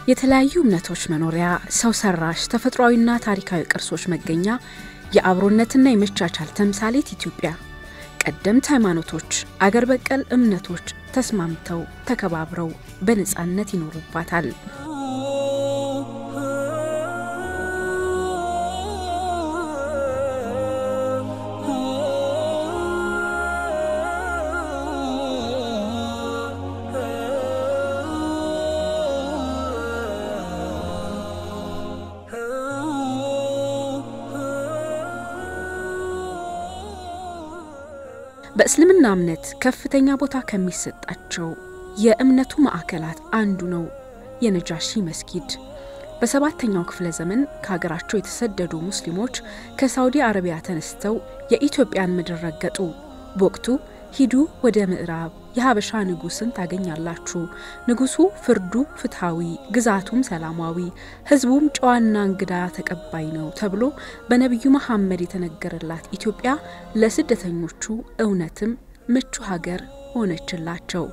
የተለያዩ እምነቶች መኖሪያ፣ ሰው ሰራሽ ተፈጥሯዊና ታሪካዊ ቅርሶች መገኛ፣ የአብሮነትና የመቻቻል ተምሳሌት ኢትዮጵያ ቀደምት ሃይማኖቶች፣ አገር በቀል እምነቶች ተስማምተው ተከባብረው በነፃነት ይኖሩባታል። በእስልምና እምነት ከፍተኛ ቦታ ከሚሰጣቸው የእምነቱ ማዕከላት አንዱ ነው የነጃሺ መስጊድ። በሰባተኛው ክፍለ ዘመን ከሀገራቸው የተሰደዱ ሙስሊሞች ከሳውዲ አረቢያ ተነስተው የኢትዮጵያን ምድር ረገጡ። በወቅቱ ሂዱ ወደ ምዕራብ የሀበሻ ንጉሥን ታገኛላችሁ፣ ንጉሡ ፍርዱ ፍትሐዊ፣ ግዛቱም ሰላማዊ፣ ሕዝቡም ጨዋና እንግዳ ተቀባይ ነው ተብሎ በነቢዩ መሐመድ የተነገረላት ኢትዮጵያ ለስደተኞቹ እውነትም ምቹ ሀገር ሆነችላቸው።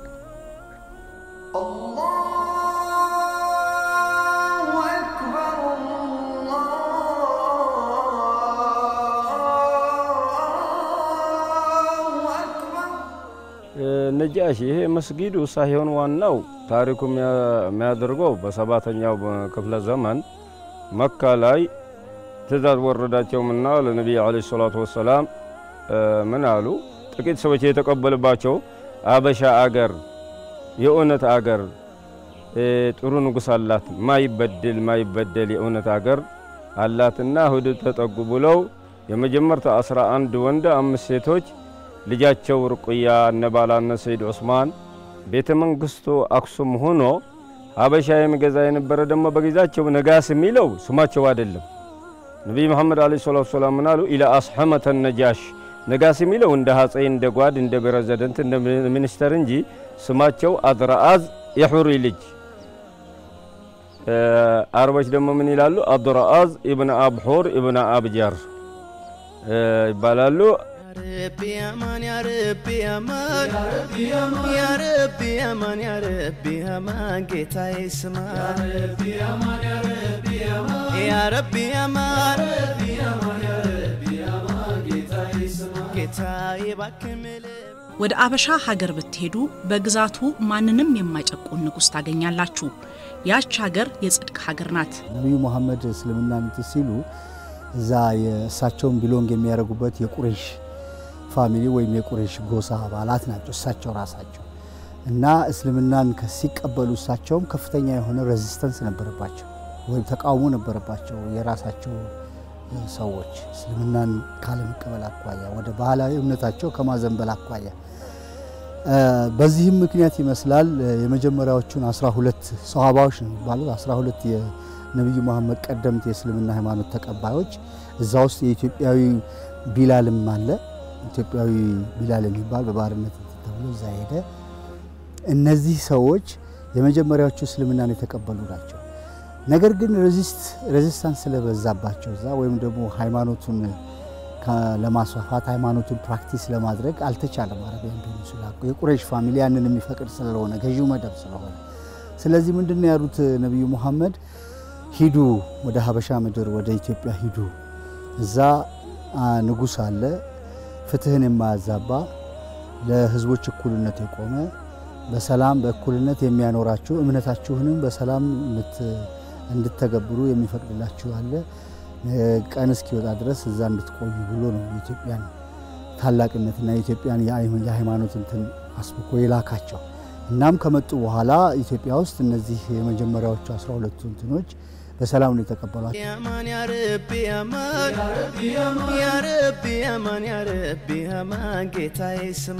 ነጃሺ ይሄ መስጊዱ ሳይሆን ዋናው ታሪኩ የሚያደርገው በሰባተኛው ክፍለ ዘመን መካ ላይ ትእዛዝ ወረዳቸውምና ለነቢይ ዓለይሂ ሰላቱ ወሰላም ምን አሉ? ጥቂት ሰዎች የተቀበልባቸው አበሻ አገር የእውነት አገር ጥሩ ንጉሥ አላት፣ ማይበድል ማይበደል የእውነት አገር አላትና ሁድ ተጠጉ ብለው የመጀመርታ አስራ አንድ ወንድ አምስት ሴቶች ልጃቸው ርቁያ እነባላነ ሰይድ ዑስማን ቤተ መንግስቱ አክሱም ሆኖ ሀበሻ የሚገዛ የነበረ ደግሞ በጊዜያቸው ነጋስ የሚለው ስማቸው አይደለም። ነቢይ መሐመድ ዓለይሂ ሰላቱ ወሰላም ምን አሉ? ኢላ አስሐመተ ነጃሽ ነጋስ የሚለው እንደ ሀጼ እንደ ጓድ እንደ ፕሬዝደንት እንደ ሚኒስተር እንጂ ስማቸው አድረአዝ የሑሪ ልጅ። አረቦች ደግሞ ምን ይላሉ? አድረአዝ ኢብነ አብሑር ኢብነ አብጃር ይባላሉ። ረቢ አማን ያ ረቢ አማን ያ ረቢ አማን ያ ረቢ አማን ጌታዬ ስማ ያ ረቢ አማን ጌታዬ እባክህ ምልህ ወደ አበሻ ሀገር ብትሄዱ በግዛቱ ማንንም የማይጨቁን ንጉሥ ታገኛላችሁ። ያች ሀገር የጽድቅ ሀገር ናት። ነቢዩ መሐመድ እስልምና እንትን ሲሉ እዛ የእሳቸውን ቢሎንግ የሚያደርጉበት የቁሬሽ ፋሚሊ ወይም የቁሬሽ ጎሳ አባላት ናቸው እሳቸው ራሳቸው እና እስልምናን ሲቀበሉ እሳቸውም ከፍተኛ የሆነ ሬዚስተንስ ነበረባቸው ወይም ተቃውሞ ነበረባቸው። የራሳቸው ሰዎች እስልምናን ካለመቀበል አኳያ ወደ ባህላዊ እምነታቸው ከማዘንበል አኳያ በዚህም ምክንያት ይመስላል የመጀመሪያዎቹን 12 ሰሃባዎች ነው የሚባሉት 12 የነቢዩ መሐመድ ቀደምት የእስልምና ሃይማኖት ተቀባዮች እዛ ውስጥ የኢትዮጵያዊ ቢላልም አለ። ኢትዮጵያዊ ቢላል የሚባል በባርነት ተብሎ እዛ ሄደ። እነዚህ ሰዎች የመጀመሪያዎቹ እስልምናን የተቀበሉ ናቸው። ነገር ግን ሬዚስታንስ ስለበዛባቸው እዛ ወይም ደግሞ ሃይማኖቱን ለማስፋፋት ሃይማኖቱን ፕራክቲስ ለማድረግ አልተቻለም። አረቢያን ፔኒንሱላ የቁረይሽ ፋሚሊ ያንን የሚፈቅድ ስለሆነ ገዢው መደብ ስለሆነ፣ ስለዚህ ምንድን ነው ያሉት ነቢዩ ሙሐመድ ሂዱ፣ ወደ ሀበሻ ምድር ወደ ኢትዮጵያ ሂዱ። እዛ ንጉሥ አለ ፍትህን የማያዛባ ለህዝቦች እኩልነት የቆመ በሰላም በእኩልነት የሚያኖራችሁ እምነታችሁንም በሰላም እንድተገብሩ የሚፈቅድላችሁ አለ። ቀን እስኪወጣ ድረስ እዛ እንድትቆዩ ብሎ ነው የኢትዮጵያን ታላቅነትና የኢትዮጵያን የሃይማኖት እንትን አስብኮ የላካቸው። እናም ከመጡ በኋላ ኢትዮጵያ ውስጥ እነዚህ የመጀመሪያዎቹ አስራ ሁለቱ እንትኖች በሰላም ነው የተቀበሏቸው። አማን ያ ረቢ አማን ያ ረቢ አማን ያ ረቢ አማን ጌታዬ ስማ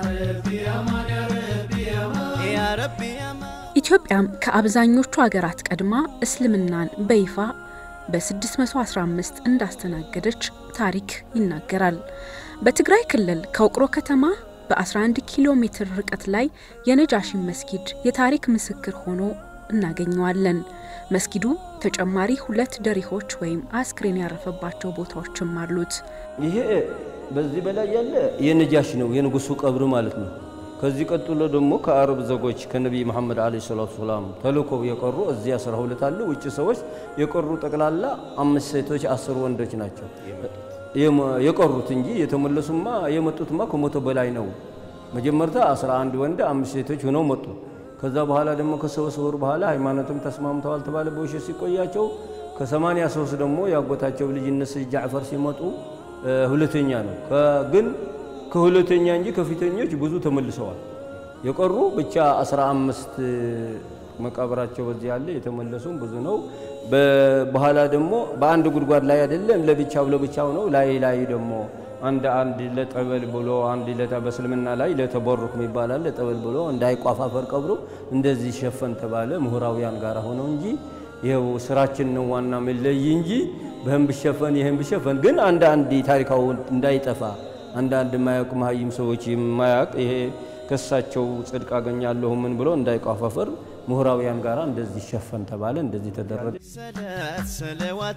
ያ ረቢ አማን ኢትዮጵያም ከአብዛኞቹ ሀገራት ቀድማ እስልምናን በይፋ በ615 እንዳስተናገደች ታሪክ ይናገራል። በትግራይ ክልል ከውቅሮ ከተማ በ11 ኪሎ ሜትር ርቀት ላይ የነጃሺን መስጊድ የታሪክ ምስክር ሆኖ እናገኘዋለን። መስጊዱ ተጨማሪ ሁለት ደሪሆች ወይም አስክሬን ያረፈባቸው ቦታዎችም አሉት። ይሄ በዚህ በላይ ያለ የነጃሽ ነው፣ የንጉሱ ቀብር ማለት ነው። ከዚህ ቀጥሎ ደግሞ ከአረብ ዘጎች ከነቢይ መሐመድ ዓለይሂ ሰላቱ ሰላም ተልኮው የቀሩ እዚህ አስራ ሁለት አሉ። ውጭ ሰዎች የቀሩ ጠቅላላ አምስት ሴቶች አስር ወንዶች ናቸው የቀሩት እንጂ የተመለሱማ የመጡትማ ከመቶ በላይ ነው። መጀመርታ 11 ወንድ አምስት ሴቶች ሆነው መጡ። ከዛ በኋላ ደግሞ ከሶስት ወር በኋላ ሃይማኖትም ተስማምተዋል ተባለ። በውሸት ሲቆያቸው ከሰማንያ ሶስት ደግሞ ያጎታቸው ልጅ እነሱ ጃዕፈር ሲመጡ ሁለተኛ ነው። ግን ከሁለተኛ እንጂ ከፊተኞች ብዙ ተመልሰዋል። የቀሩ ብቻ 15 መቃብራቸው በዚህ ያለ የተመለሱም ብዙ ነው። በኋላ ደግሞ በአንድ ጉድጓድ ላይ አይደለም ለብቻው ለብቻው ነው። ላይ ላይ ደግሞ አንድ አንድ ለጠበል ብሎ አንድ ለታ በእስልምና ላይ ለተቦሩክ ይባላል ለጠበል ብሎ እንዳይቋፋፈር ቀብሮ እንደዚህ ሸፈን ተባለ። ምሁራውያን ጋር ሆነው እንጂ ይኸው ስራችን ነው ዋና መለይ እንጂ በህም ብሸፈን ይህም ብሸፈን ግን አንድ አንድ ታሪካው እንዳይጠፋ አንዳንድ የማያውቅ መሀይም ሰዎች የማያውቅ ይሄ ከሳቸው ጽድቅ አገኛለሁ ምን ብሎ እንዳይቋፋፈር ምሁራውያን ጋር እንደዚህ ሸፈን ተባለ። እንደዚህ ተደረገ። ሰላት ሰለዋት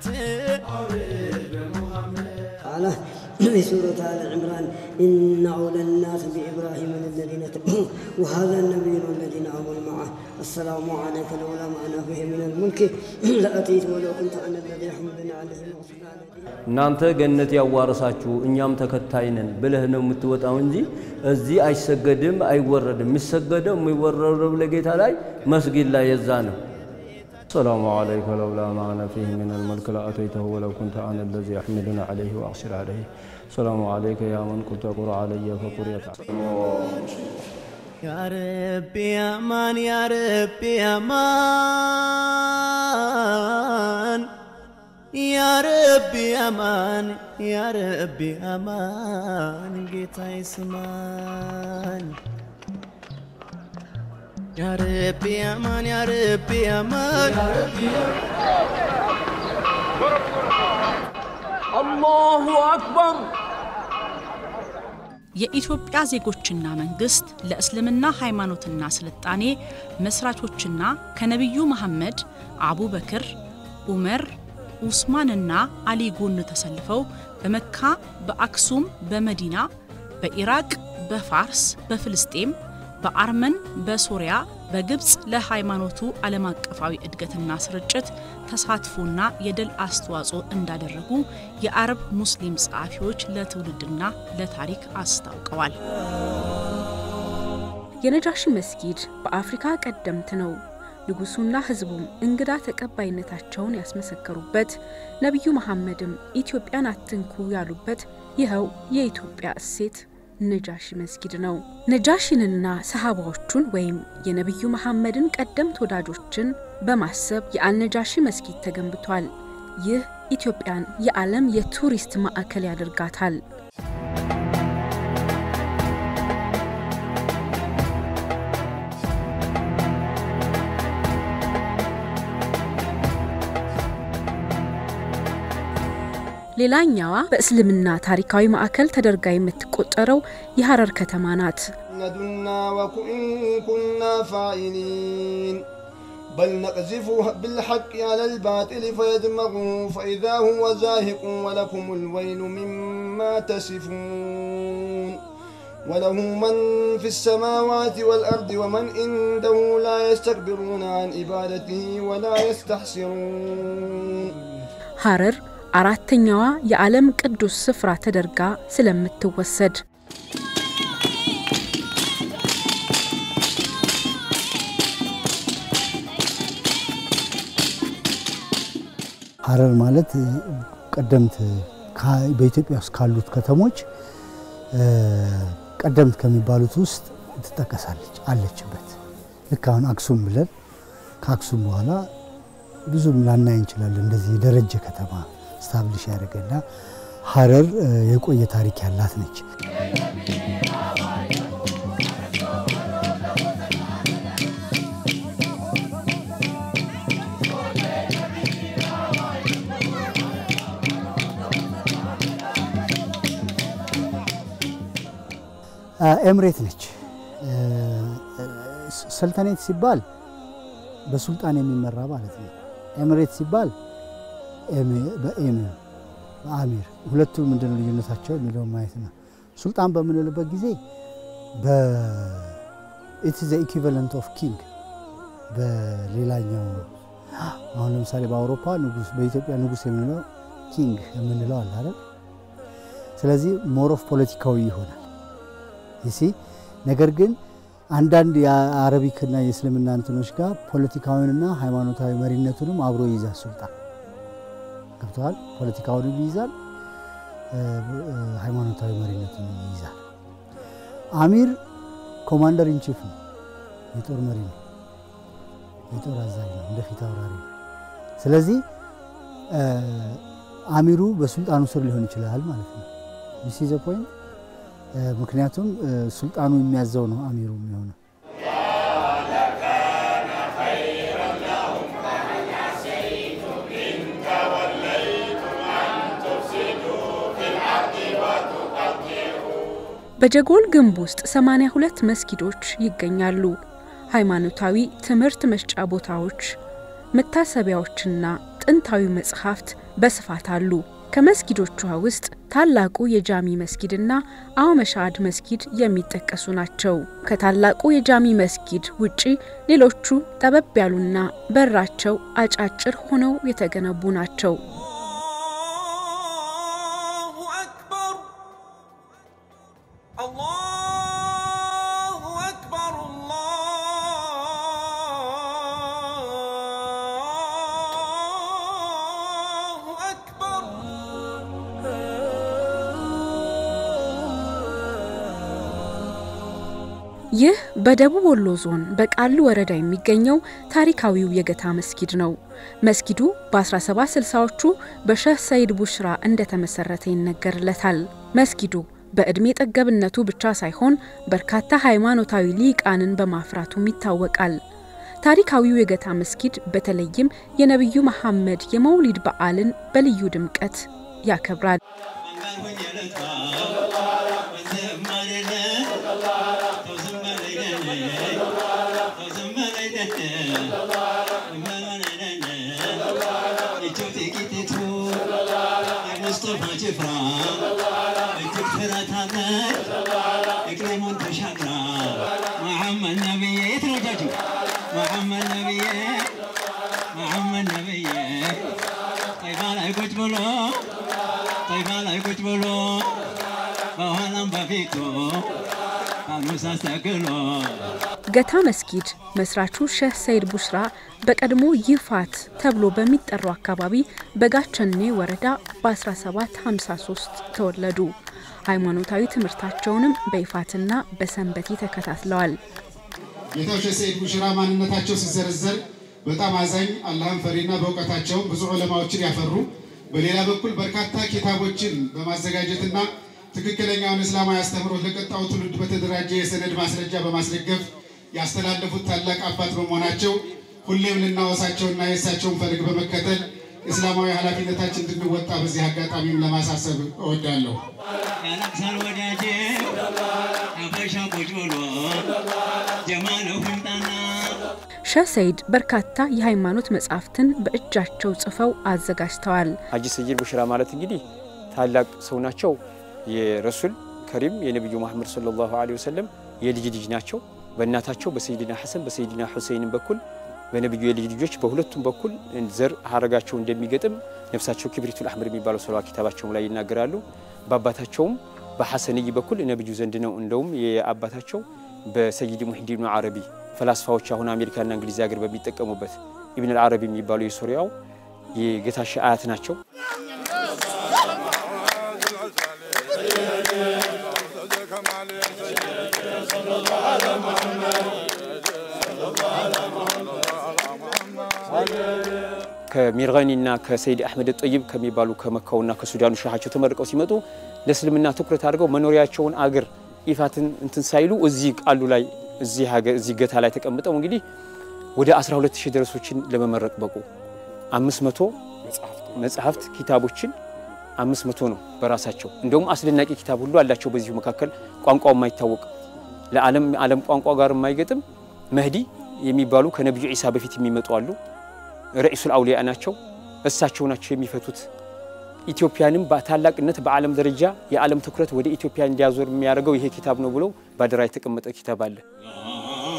تعالى في سورة آل عمران إن أولى الناس بإبراهيم الذين تبعوه وهذا النبي والذين آمنوا معه السلام عليك لولا ما أنا فيه من الملك لأتيت ولو كنت أنا الذي يحملني عليه المغفر እናንተ ገነት ያዋረሳችሁ እኛም ተከታይ ነን ብለህ ነው የምትወጣው እንጂ እዚህ አይሰገድም፣ አይወረድም። የሚሰገደው የሚወረደው ለጌታ ላይ መስጊድ ላይ የዛ ነው። ሰላሙ አለይከ ለውላ ማዕና ፊህ ምን ልመልክ ለአተይተሁ ወለው ኩንተ አነ ለዚ አሕሚዱን ዓለይህ ወአክሲር ዓለይህ ሰላሙ አለይከ ያ መን ቁልተ ቁር ዓለየ ፈቁርየት يا ربي يا مان يا ربي يا مان يا ربي يا مان يا ربي يا مان ጌታ ይስማን يا ربي يا مان يا ربي يا مان አላሁ አክበር የኢትዮጵያ ዜጎችና መንግስት ለእስልምና ሃይማኖትና ስልጣኔ መስራቾችና ከነቢዩ መሐመድ አቡበክር፣ ዑመር፣ ኡስማንና አሊ ጎን ተሰልፈው በመካ፣ በአክሱም፣ በመዲና፣ በኢራቅ፣ በፋርስ፣ በፍልስጤም፣ በአርመን፣ በሶሪያ፣ በግብፅ ለሃይማኖቱ ዓለም አቀፋዊ እድገትና ስርጭት ተሳትፎና የድል አስተዋጽኦ እንዳደረጉ የአረብ ሙስሊም ጸሐፊዎች ለትውልድና ለታሪክ አስታውቀዋል። የነጃሺ መስጊድ በአፍሪካ ቀደምት ነው። ንጉሱና ህዝቡም እንግዳ ተቀባይነታቸውን ያስመሰከሩበት፣ ነቢዩ መሐመድም ኢትዮጵያን አትንኩ ያሉበት ይኸው የኢትዮጵያ እሴት ነጃሺ መስጊድ ነው። ነጃሺንና ሰሃባዎቹን ወይም የነቢዩ መሐመድን ቀደምት ወዳጆችን በማሰብ የአልነጃሺ መስጊድ ተገንብቷል። ይህ ኢትዮጵያን የዓለም የቱሪስት ማዕከል ያደርጋታል። ሌላኛዋ በእስልምና ታሪካዊ ማዕከል ተደርጋ የምትቆጠረው የሐረር ከተማ ናት። ندنا وإن كنا فاعلين بل نقذف بالحق على الباطل فيدمغه فإذا هو زاهق ولكم الويل مما تصفون وله من في السماوات والأرض ومن عنده لا يستكبرون عن عبادته ولا يستحسرون ሐረር አራተኛዋ የዓለም ቅዱስ ስፍራ ተደርጋ ስለምትወሰድ ሐረር ማለት ቀደምት ካ- በኢትዮጵያ ውስጥ ካሉት ከተሞች እ፣ ቀደምት ከሚባሉት ውስጥ ትጠቀሳለች አለችበት። ልክ አሁን አክሱም ብለን ከአክሱም በኋላ ብዙም ላናይ እንችላለን። እንደዚህ የደረጀ ከተማ ስታብሊሽ ያደረገና ሐረር እ፣ የቆየ ታሪክ ያላት ነች። ኤምሬት ነች። ሰልተኔት ሲባል በሱልጣን የሚመራ ማለት ነው። ኤምሬት ሲባል በኤሚር በአሚር ሁለቱ ምንድን ነው ልዩነታቸው የሚለውን ማየት ነው። ሱልጣን በምንልበት ጊዜ በ- ኢት ዘ ኢኩቫለንት ኦፍ ኪንግ በሌላኛው አሁን ለምሳሌ በአውሮፓ ንጉስ፣ በኢትዮጵያ ንጉስ የምንለው ኪንግ የምንለው አለ አይደል? ስለዚህ ሞር ኦፍ ፖለቲካዊ ይሆናል ይሲ ነገር ግን አንዳንድ የአረቢክና የእስልምና እንትኖች ጋር ፖለቲካዊንና ሃይማኖታዊ መሪነቱንም አብሮ ይይዛል። ሱልጣን ገብተዋል። ፖለቲካውንም ይይዛል፣ ሃይማኖታዊ መሪነቱንም ይይዛል። አሚር ኮማንደር ኢንቺፍ ነው፣ የጦር መሪ ነው፣ የጦር አዛዥ ነው፣ እንደ ፊት አውራሪ ነው። ስለዚህ አሚሩ በሱልጣኑ ስር ሊሆን ይችላል ማለት ነው። ዲስ ኢዝ ፖይንት ምክንያቱም ሱልጣኑ የሚያዘው ነው አሚሩ የሚሆነው። በጀጎል ግንብ ውስጥ 82 መስጊዶች ይገኛሉ። ሃይማኖታዊ ትምህርት መስጫ ቦታዎች፣ መታሰቢያዎችና ጥንታዊ መጽሐፍት በስፋት አሉ። ከመስጊዶቿ ውስጥ ታላቁ የጃሚ መስጊድና አውመሻድ መስጊድ የሚጠቀሱ ናቸው። ከታላቁ የጃሚ መስጊድ ውጪ ሌሎቹ ጠበብ ያሉና በራቸው አጫጭር ሆነው የተገነቡ ናቸው። ይህ በደቡብ ወሎ ዞን በቃሉ ወረዳ የሚገኘው ታሪካዊው የገታ መስጊድ ነው። መስጊዱ በ1760ዎቹ በሸህ ሰይድ ቡሽራ እንደተመሰረተ ይነገርለታል። መስጊዱ በዕድሜ ጠገብነቱ ብቻ ሳይሆን በርካታ ሃይማኖታዊ ሊቃንን በማፍራቱም ይታወቃል። ታሪካዊው የገታ መስጊድ በተለይም የነቢዩ መሐመድ የመውሊድ በዓልን በልዩ ድምቀት ያከብራል። ገታ መስጊድ መስራቹ ሼህ ሰይድ ቡሽራ በቀድሞ ይፋት ተብሎ በሚጠራው አካባቢ በጋቸኔ ወረዳ በ1753 ተወለዱ። ሃይማኖታዊ ትምህርታቸውንም በይፋትና በሰንበቴ ተከታትለዋል። ጌታው ሼህ ሰይድ ቡሽራ ማንነታቸው ሲዘረዘር በጣም አዛኝ፣ አላህን ፈሪና በእውቀታቸው ብዙ ዑለማዎችን ያፈሩ በሌላ በኩል በርካታ ኪታቦችን በማዘጋጀትና ትክክለኛውን እስላማዊ አስተምህሮት ለቀጣዩ ትውልድ በተደራጀ የሰነድ ማስረጃ በማስደገፍ ያስተላለፉት ታላቅ አባት በመሆናቸው ሁሌም ልናወሳቸውና የእሳቸውን ፈለግ በመከተል እስላማዊ ኃላፊነታችን እንድንወጣ በዚህ አጋጣሚም ለማሳሰብ እወዳለሁ። ያለቅሳል ወዳጄ አበሻ ቁጭ ብሎ ጀማለው ህምጣና ሼህ ሰይድ በርካታ የሃይማኖት መጻሕፍትን በእጃቸው ጽፈው አዘጋጅተዋል። ሀጂ ሰይድ ቡሽራ ማለት እንግዲህ ታላቅ ሰው ናቸው። የረሱል ከሪም የነቢዩ መሐመድ ሰለላሁ ዐለይሂ ወሰለም የልጅ ልጅ ናቸው። በእናታቸው በሰይድና ሐሰን በሰይድና ሁሴይንም በኩል በነቢዩ የልጅ ልጆች በሁለቱም በኩል ዘር ሀረጋቸው እንደሚገጥም ነፍሳቸው ክብሪቱል አሕመር የሚባለው ሰለዋ ኪታባቸውም ላይ ይናገራሉ። በአባታቸውም በሐሰንይ በኩል ነቢዩ ዘንድ ነው። እንደውም የአባታቸው በሰይድ ሙሂዲን አረቢ ፈላስፋዎች አሁን አሜሪካና እንግሊዝ ሀገር በሚጠቀሙበት ኢብን አልዓረቢ የሚባሉ የሶሪያው የጌታሽ አያት ናቸው። ከሚርጋኒና ከሰይድ አሕመድ ጠይብ ከሚባሉ ከመካውና ከሱዳኑ ሻሃቸው ተመርቀው ሲመጡ ለእስልምና ትኩረት አድርገው መኖሪያቸውን አገር ኢፋትን እንትን ሳይሉ እዚህ ቃሉ ላይ እዚህ ሀገር እዚህ ገታ ላይ ተቀምጠው እንግዲህ ወደ 12 ሺህ ደረሶችን ለመመረቅ በቁ። 500 መጽሐፍት ኪታቦችን 500 ነው በራሳቸው እንደውም አስደናቂ ኪታብ ሁሉ አላቸው። በዚሁ መካከል ቋንቋው የማይታወቅ ለዓለም ዓለም ቋንቋ ጋር የማይገጥም መህዲ የሚባሉ ከነቢዩ ዒሳ በፊት የሚመጡ አሉ። ረኢሱል አውሊያ ናቸው። እሳቸው ናቸው የሚፈቱት። ኢትዮጵያንም በታላቅነት በዓለም ደረጃ የዓለም ትኩረት ወደ ኢትዮጵያ እንዲያዞር የሚያደርገው ይሄ ኪታብ ነው ብለው ባደራ የተቀመጠ ኪታብ አለ።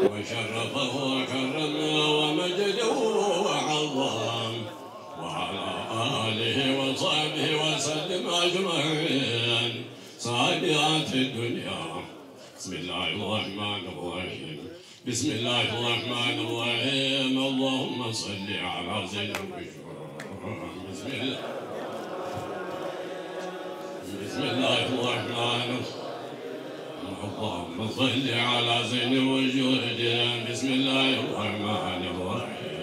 وشرفه وكرمه ومجده وعظم وعلى آله وصحبه وسلم أجمعين صادقات الدنيا بسم الله الرحمن الرحيم بسم الله الرحمن الرحيم اللهم صل على زين البشر بسم الله بسم الله الرحمن الرحيم اللهم صل على زين الوجود بسم الله الرحمن الرحيم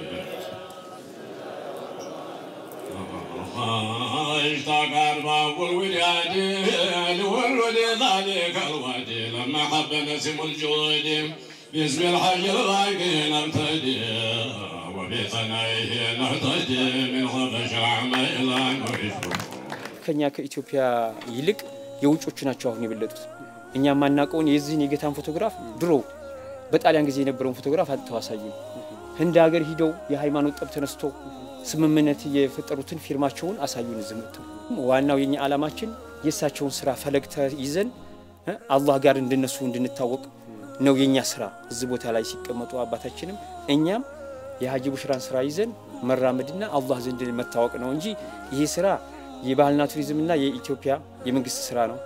اشتاق ارباب الولاد لولد ذلك الوادي لما حب نسم الجود باسم الحي الباقي نبتدي وبثنائه نهتدي من خفش عميلا ويشوف ከኛ ከኢትዮጵያ ይልቅ የውጮቹ ናቸው አሁን የበለጡት። እኛ የማናውቀውን የዚህን የጌታን ፎቶግራፍ ድሮ በጣሊያን ጊዜ የነበረውን ፎቶግራፍ አጥተው አሳዩን። ህንድ ሀገር ሂደው የሃይማኖት ጠብ ተነስቶ ስምምነት የፈጠሩትን ፊርማቸውን አሳዩን። እዚህ መጥተው ዋናው የኛ ዓላማችን የእሳቸውን ስራ ፈለግ ይዘን አላህ ጋር እንድነሱ እንድንታወቅ ነው የኛ ስራ። እዚህ ቦታ ላይ ሲቀመጡ አባታችንም እኛም የሀጂ ቡሽራን ስራ ይዘን መራመድና አላህ ዘንድ መታወቅ ነው እንጂ ይሄ ስራ የባህልና ቱሪዝምና የኢትዮጵያ የመንግስት ስራ ነው።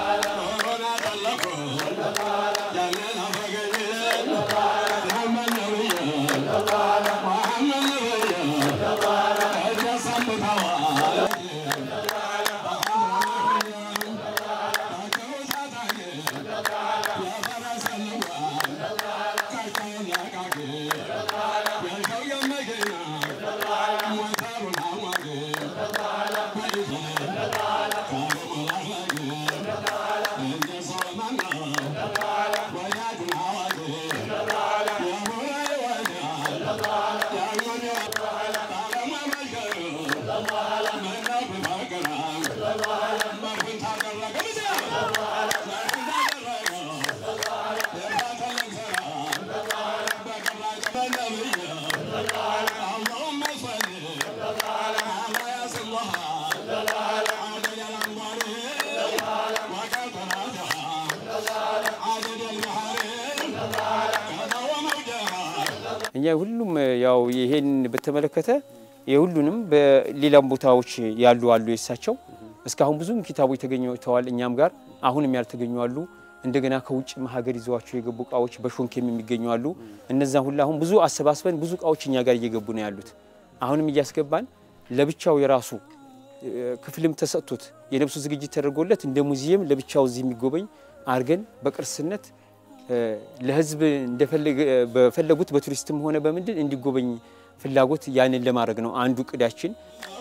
እኛ ሁሉም ያው ይሄን በተመለከተ የሁሉንም በሌላም ቦታዎች ያሉ አሉ የሳቸው እስካሁን ብዙም ኪታቦች ተገኝተዋል እኛም ጋር አሁንም ያልተገኙ አሉ። እንደገና ከውጭ ሀገር ይዘዋቸው የገቡ እቃዎች በሾንኬም የሚገኙ አሉ። እነዛን ሁላ አሁን ብዙ አሰባስበን ብዙ እቃዎች እኛ ጋር እየገቡ ነው ያሉት። አሁንም እያስገባን ለብቻው የራሱ ክፍልም ተሰጥቶት የነብሱ ዝግጅት ተደርጎለት እንደ ሙዚየም ለብቻው እዚህ የሚጎበኝ አድርገን በቅርስነት ለህዝብ በፈለጉት በቱሪስትም ሆነ በምንድን እንዲጎበኝ ፍላጎት ያንን ለማድረግ ነው አንዱ እቅዳችን።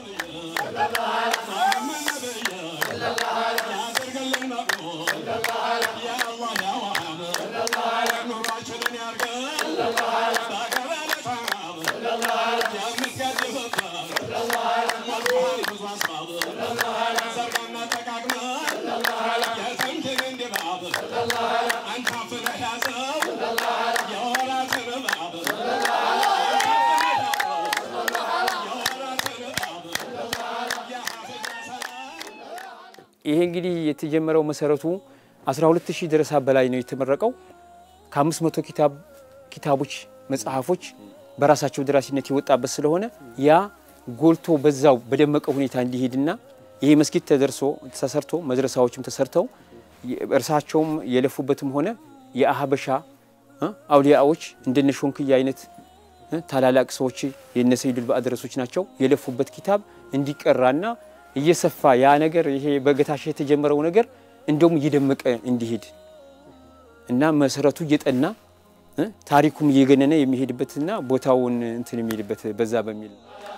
ይሄ እንግዲህ የተጀመረው መሰረቱ 12000 ደረሳ በላይ ነው የተመረቀው። ከ500 ኪታብ ኪታቦች መጽሐፎች በራሳቸው ደራሲነት የወጣበት ስለሆነ ያ ጎልቶ በዛው በደመቀ ሁኔታ እንዲሄድና ይሄ መስጊድ ተደርሶ ተሰርቶ መድረሳዎችም ተሰርተው እርሳቸውም የለፉበትም ሆነ የአህበሻ አውሊያዎች እንደነ ሾንክያ አይነት ታላላቅ ሰዎች የነ ሰይዱል ባዕድረሶች ናቸው የለፉበት ኪታብ እንዲቀራና እየሰፋ ያ ነገር ይሄ በገታሽ የተጀመረው ነገር እንደውም እየደመቀ እንዲሄድ እና መሰረቱ እየጠና ታሪኩም እየገነነ የሚሄድበትና ቦታውን እንትን የሚሄድበት በዛ በሚል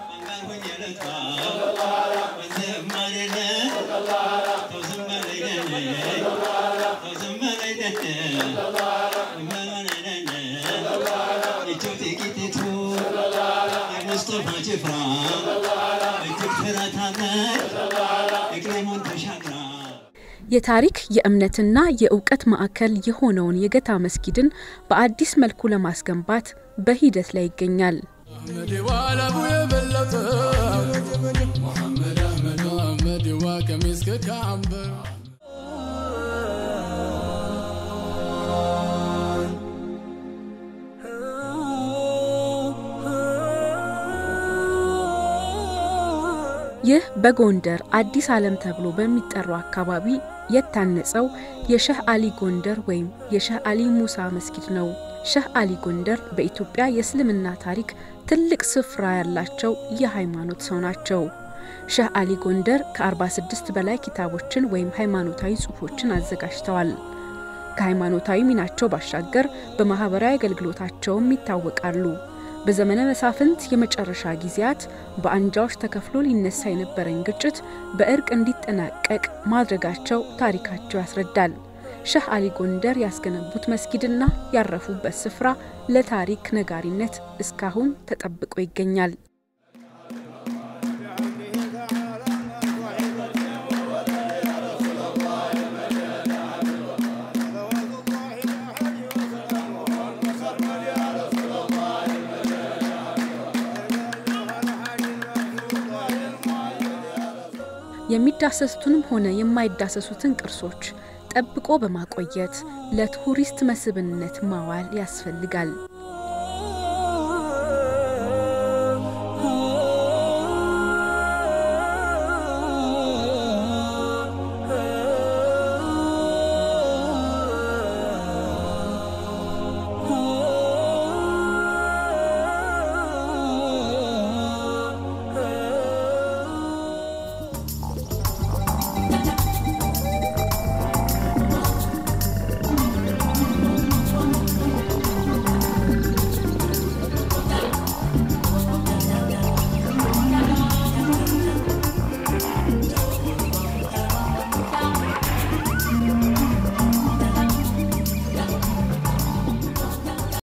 ሙስጠፋ ጭፍራ እጅግ ትረታለች እቅሌሙን ተሻግራ የታሪክ የእምነትና የእውቀት ማዕከል የሆነውን የገታ መስጊድን በአዲስ መልኩ ለማስገንባት በሂደት ላይ ይገኛል። ዋላቡ የበለጠ ሙሐመድ አህመድ መሐመድ ዋ ከሚስ ከካምበር ይህ በጎንደር አዲስ ዓለም ተብሎ በሚጠራው አካባቢ የታነጸው የሸህ አሊ ጎንደር ወይም የሸህ አሊ ሙሳ መስጊድ ነው። ሸህ አሊ ጎንደር በኢትዮጵያ የእስልምና ታሪክ ትልቅ ስፍራ ያላቸው የሃይማኖት ሰው ናቸው። ሸህ አሊ ጎንደር ከ46 በላይ ኪታቦችን ወይም ሃይማኖታዊ ጽሑፎችን አዘጋጅተዋል። ከሃይማኖታዊ ሚናቸው ባሻገር በማህበራዊ አገልግሎታቸውም ይታወቃሉ። በዘመነ መሳፍንት የመጨረሻ ጊዜያት በአንጃዎች ተከፍሎ ሊነሳ የነበረን ግጭት በእርቅ እንዲጠናቀቅ ማድረጋቸው ታሪካቸው ያስረዳል። ሸህ አሊ ጎንደር ያስገነቡት መስጊድና ያረፉበት ስፍራ ለታሪክ ነጋሪነት እስካሁን ተጠብቆ ይገኛል። የሚዳሰሱትንም ሆነ የማይዳሰሱትን ቅርሶች ጠብቆ በማቆየት ለቱሪስት መስህብነት ማዋል ያስፈልጋል።